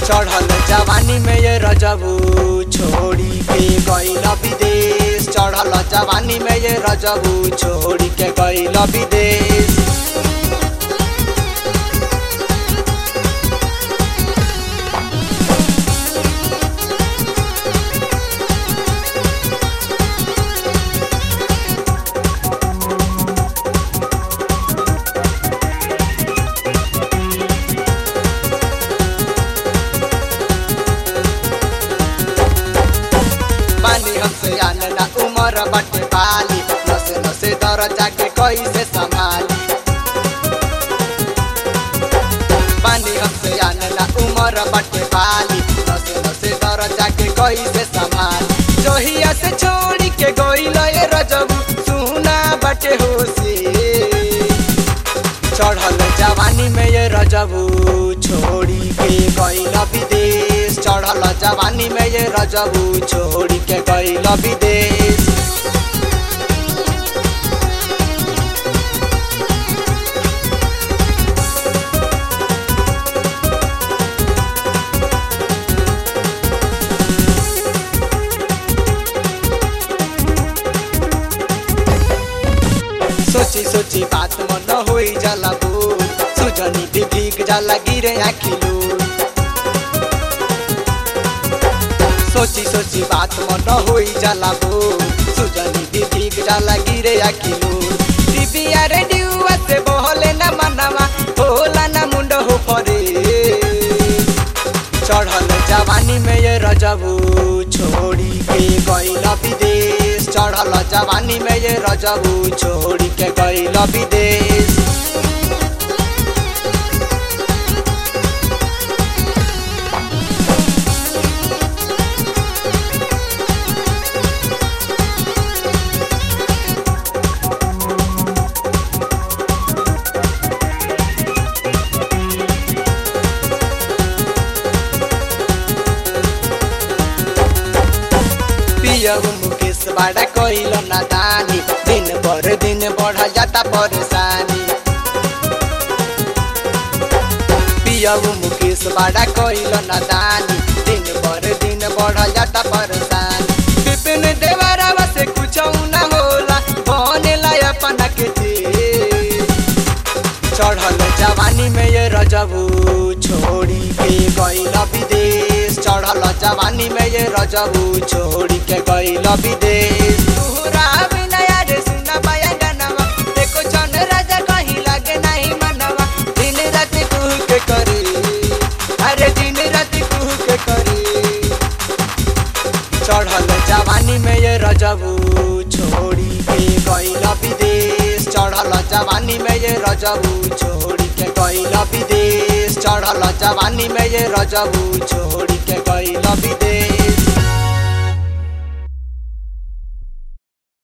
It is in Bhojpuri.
चढ़ल जवानी में ये रजबू छोड़ी के गईल विदेश चढ़ल जवानी में ये रजबू छोड़ी के गईल विदेश पानी हमसे आने ना उमर बटे पाली नसे नसे दर जाके कैसे संभाली पानी हमसे आने ना उमर बटे पाली नसे नसे दर जाके कैसे संभाली जोहिया से छोड़ी के गइल ये रजबू सुना बटे होसी चढ़ल जवानी में ये रजबू छोड़ी के गइल विदेश चढ़ल जवानी में ये रजबू छोड़ी के गइल विदेश सोची सोची बात मन होई जाला बोल सुजनी भी भीग जाला गिरे आखिलू सोची सोची बात मन होई जाला बोल सुजनी भी भीग जाला गिरे आखिलू टीवीया रेडियो से बहले ना मनवा होला ना मुंड हो परे चढ़ल जवानी में ये रजबू छोड़ी के गइल विदेश चढ़ल जवानी में ये रजबू छोड़ी के गइल विदेश पियऊ मुकेश बड़ा कइल नादानी दिन पर दिन बढ़ जाता परेशानी पियऊ मुकेश बड़ा कइल नादानी दिन पर दिन बढ़ जाता परेशानी विपिन देवरावा से कुछ ना होला बनेला अपना के तेज। चढ़ल जवानी में ये रजबू छोड़ी के गइल विदेश चढ़ल जवानी में ये रजबू छोड़ी के गइल विदेश तोहरा बिना यार सुना पाया गानवा देखो चन राजा कहीं लागे नहीं मनवा दिन रात कुह के करे अरे दिन रात कुह के करे चढ़ल जवानी में ये रजबू छोड़ी के गइल विदेश चढ़ल जवानी में ये रजबू छोड़ी के गइल विदेश चढ़ल जवानी में ये रजबू छोड़ी